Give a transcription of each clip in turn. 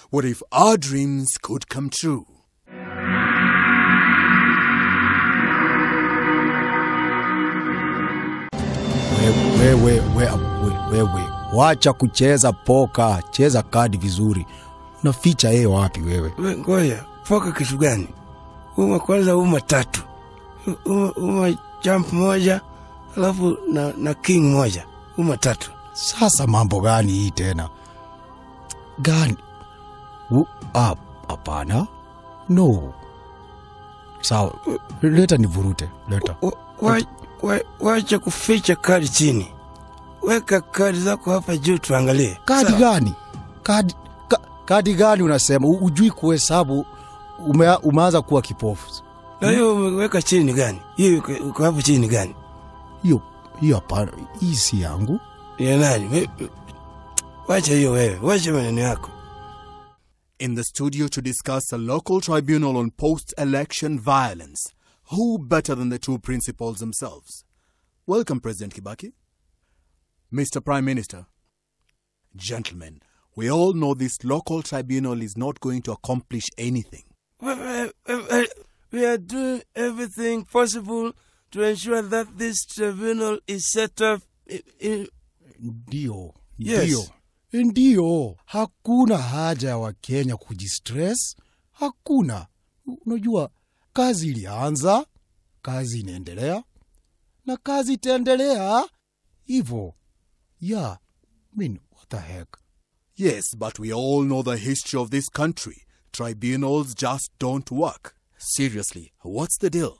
What if our dreams could come true? wewe wewe wewe wewe wacha kucheza poka cheza kadi vizuri unaficha yeye wapi wewe We, ngoja poka kitu gani uma kwanza uma tatu uma, uma jump moja alafu na, na king moja uma tatu sasa mambo gani hii tena gani U- ah, hapana no sawa leta nivurute leta Wa- wa- wa- wacha kuficha kadi chini weka kadi zako hapa juu tuangalie kadi Sawa? gani kadi ka, kadi gani unasema U- ujui kuhesabu ume, umeanza kuwa kipofu na hiyo umeweka chini ni gani hiyo iko- uko hapo chini ni gani hiyo hiyo hapana hii si yangu ya nani We- wacha hiyo wewe wacha maneno yako In the studio to discuss a local tribunal on post election violence. Who better than the two principals themselves? Welcome, President Kibaki. Mr. Prime Minister. Gentlemen, we all know this local tribunal is not going to accomplish anything. We- we- we- we are doing everything possible to ensure that this tribunal is set up i- i- ndio Yes. ndio ndio hakuna haja ya wakenya kujistress hakuna unajua kazi ilianza kazi inaendelea na kazi itaendelea hivyo yeah I mean, what the heck Yes, but we all know the history of this country. Tribunals just don't work. Seriously, what's the deal?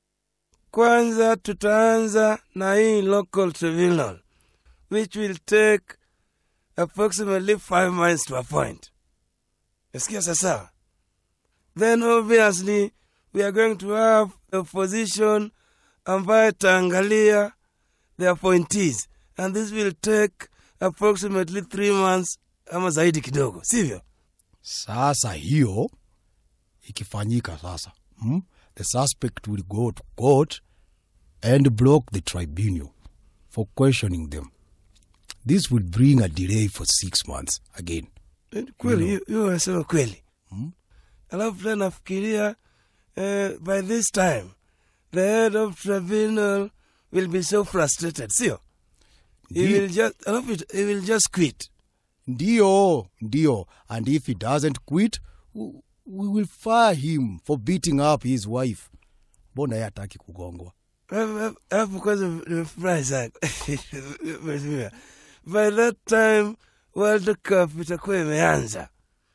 kwanza tutaanza na hii local tribunal which will take approximately five months to appoint nasikia sasa then obviously we are going to have a opposition ambaye taangalia the appointees and this will take approximately three months ama zaidi kidogo sivyo sasa hiyo ikifanyika sasa hmm? the suspect will go to court and block the tribunal for questioning them this will bring a delay for six months again kweli hiyo hiyo wanasema kweli alafu tena nafikiria eh, by this time the head of tribunal will be so frustrated sio he Ndi- will just alafu it- he will just quit ndio ndio and if he doesn't quit w- we will fire him for beating up his wife mbona ye hataki kugongwa Alafu- alafu kwanza nimefurahi sana Mheshimiwa. by that time world cup itakuwa imeanza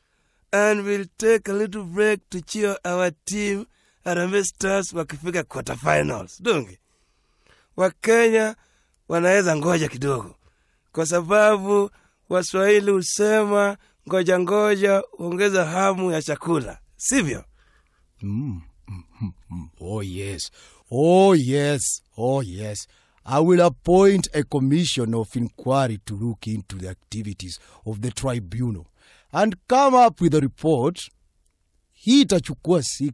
and we'll take a little break to cheer our team Harambee Stars wakifika quarter finals donge wakenya wanaweza ngoja kidogo kwa sababu waswahili husema ngoja ngoja huongeza hamu ya chakula sivyo mm. mm, mm, mm. oh yes oh yes oh yes i will appoint a commission of inquiry to look into the activities of the tribunal and come up with a report hii itachukua 6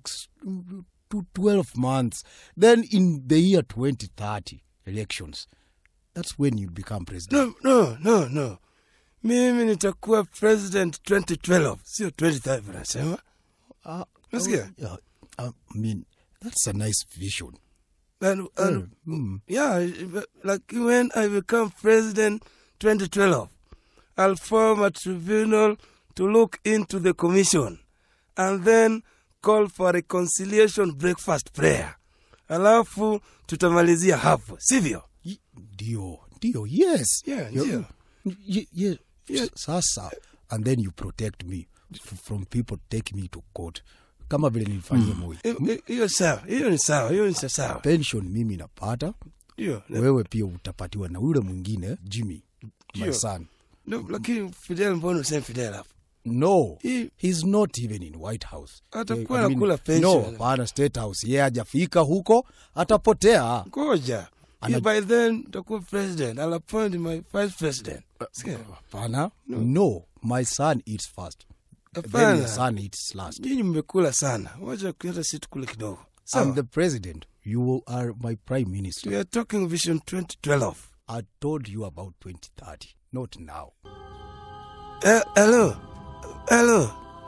to 12 months then in the year 2030 elections that's when you become president no no no no mimi nitakuwa president 2012 sio 25 nasema Ah, Nasikia? yeah, i mean that's a nice vision and, and, mm. yeah like when i become president 2012 i'll form a tribunal to look into the commission and then call for a reconciliation breakfast prayer alafu tutamalizia hapo sivyo Y- ndio ndio yes Yeah, Yo- ndio. y- y- Yeah. S- sasa and then you protect me f- from people take me to court kama vile nilifanyia moi Hi- hi- hiyo sawa hiyo ni sawa hiyo ni sawa pension mimi napata hiyo wewe pia utapatiwa na ule mwingine jimmy my Ndio. son No, lakini fidel mbona useme fidel hapo no Hii- he's not even in white house Atakuwa I mean, anakula pension. no hapana state house ye hajafika huko atapotea ngoja Ana- If by then utakuwa president i'll appoint my vice president Sikia. hapana no. my son eats first then Hapana. your son eats last nyinyi mmekula sana wacha hata si tukule kidogo i'm Sawa. the president you are my prime minister we are talking vision 2012 I told you about 2030, not now. Eh, hello hello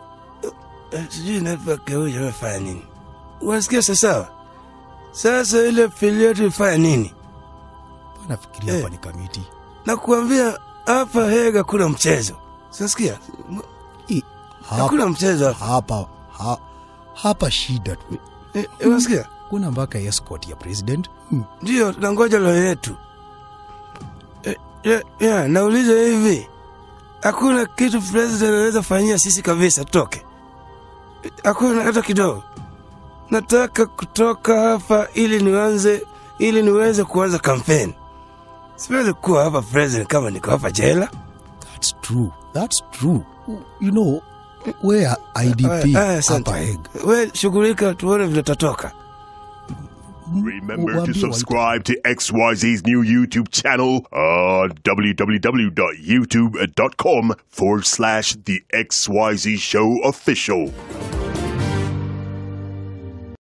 eh, sijui network ya huyu amefanya nini. Unasikia sasawa? Sasa ile fili yetu ifanya nini? nafikiria Eh. hapa ni kamiti Na kuambia hapa Hega kuna mchezo. Sasikia? I- Hakuna mchezo hapa. hapa ha, hapa shida tu Eh, eh, Unasikia? kuna mpaka escort ya president hmm. Ndio tunangoja leo yetu. Eh, ya, ya, nauliza hivi. Hakuna kitu president anaweza fanyia sisi kabisa toke. Eh, Hakuna hata kidogo. Nataka kutoka hapa ili nianze ili niweze kuanza kampeni. Siwezi kuwa hapa president kama niko hapa jela. that's true that's true you know where idp Aya, aya, asante. hapa Hague. We shughulika tuone vile tatoka. Remember to Waambie subscribe to XYZ's new YouTube channel on www.youtube.com forward slash The XYZ Show Official.